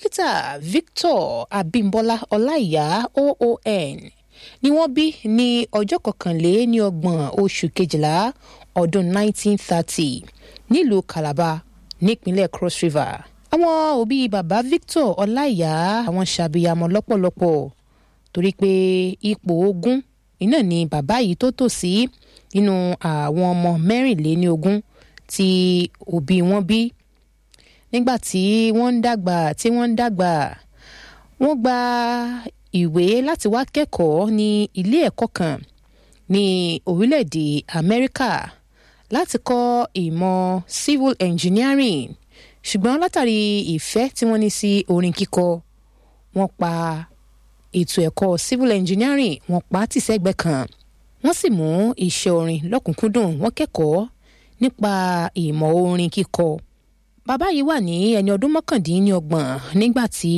dókítà victor abimbola ọláìyá oon ni wọ́n bí ní ọjọ́ kọkànléní ọgbọ̀n oṣù kejìlá ọdún 1930 nílùú calabar nípínlẹ̀ cross river àwọn òbí bàbá victor ọláìyá àwọn ṣàbíyamọ lọ́pọ̀lọpọ̀ torí pé ipò ogún iná ni bàbá yìí tó tò sí nínú àwọn ọmọ mẹ́rìnléní ogún tí òbí wọn bí nígbà tí wọ́n ń dàgbà tí wọ́n ń dàgbà wọ́n gba ìwé láti wá kẹ́kọ̀ọ́ ní ilé ẹ̀kọ́ kan ní orílẹ̀-èdè amẹ́ríkà láti kọ́ ìmọ̀ civil engineering ṣùgbọ́n látàrí ìfẹ́ tí wọ́n ní sí orin kíkọ wọ́n pa ètò ẹ̀kọ́ civil engineering wọ́n pa á tì sẹ́gbẹ́ kan wọ́n sì mú iṣẹ́ orin lọ́kùnkúndùn wọ́n kẹ́kọ̀ọ́ nípa ìmọ̀ orin kíkọ bàbá yìí wà ní ẹni ọdún mọ́kàndínlọ́gbọ̀n nígbà tí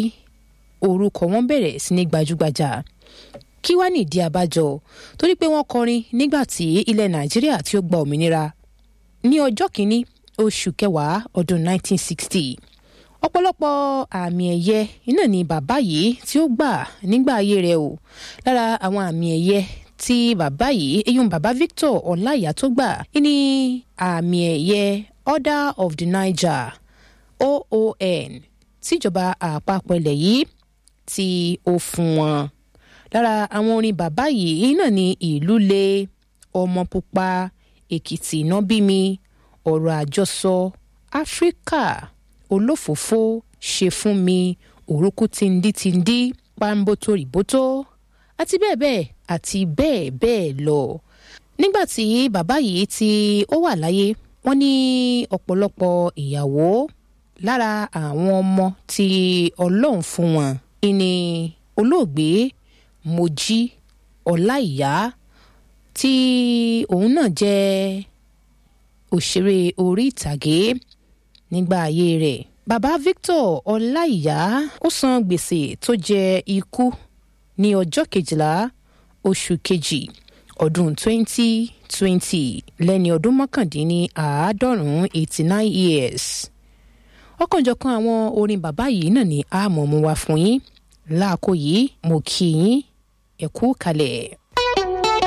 orúkọ wọn bẹ̀rẹ̀ sí ní gbajúgbajà kí wá nìdí abájọ torí pé wọ́n kọrin nígbà tí ilẹ̀ nàìjíríà tí ó gba òmìnira ní ọjọ́ kìíní oṣù kẹwàá ọdún 1960 ọ̀pọ̀lọpọ̀ àmì ẹ̀yẹ iná ni bàbá yìí tí ó gbà nígbà ayé rẹ̀ o lára àwọn àmì ẹ̀yẹ tí bàbá yìí eyín bàbá victor ọláìyá tó gbà ní àmì ẹ̀yẹ order of the niger oon tíjọba àpapọ̀ ilẹ̀ yìí tí ó fún wọn lára àwọn orin bàbá yìí náà ni ìlú le ọmọ pupa èkìtì iná bí mi ọ̀rọ̀ àjọsọ áfíríkà olófòófó ṣe fún mi òrùkú tìǹdìtìǹdì pàǹbótó rìbótó àti bẹ́ẹ̀ bẹ́ẹ̀ àti bẹ́ẹ̀ bẹ́ẹ̀ lọ. nígbà tí bàbá yìí tí ó wà láyé wọ́n ní ọ̀pọ̀lọpọ̀ ìyàwó lára àwọn ọmọ tí ọlọ́run fún wọn ìní olóògbé mojí ọláìyá tí òun náà jẹ́ òṣèré orí ìtàgé nígbà ayé rẹ̀ bàbá victor ọláìyá ó san gbèsè tó jẹ ikú ní ọjọ́ kejìlá oṣù kejì ọdún 2020 lẹ́ni ọdún mọ́kàndínní àádọ́rùn-ún 89 years ọ̀kanjọ̀kan àwọn orin bàbá yìí náà ni a mọ̀ mú wá fún yín láàkó yìí mo kí yín ẹ̀kú kalẹ̀.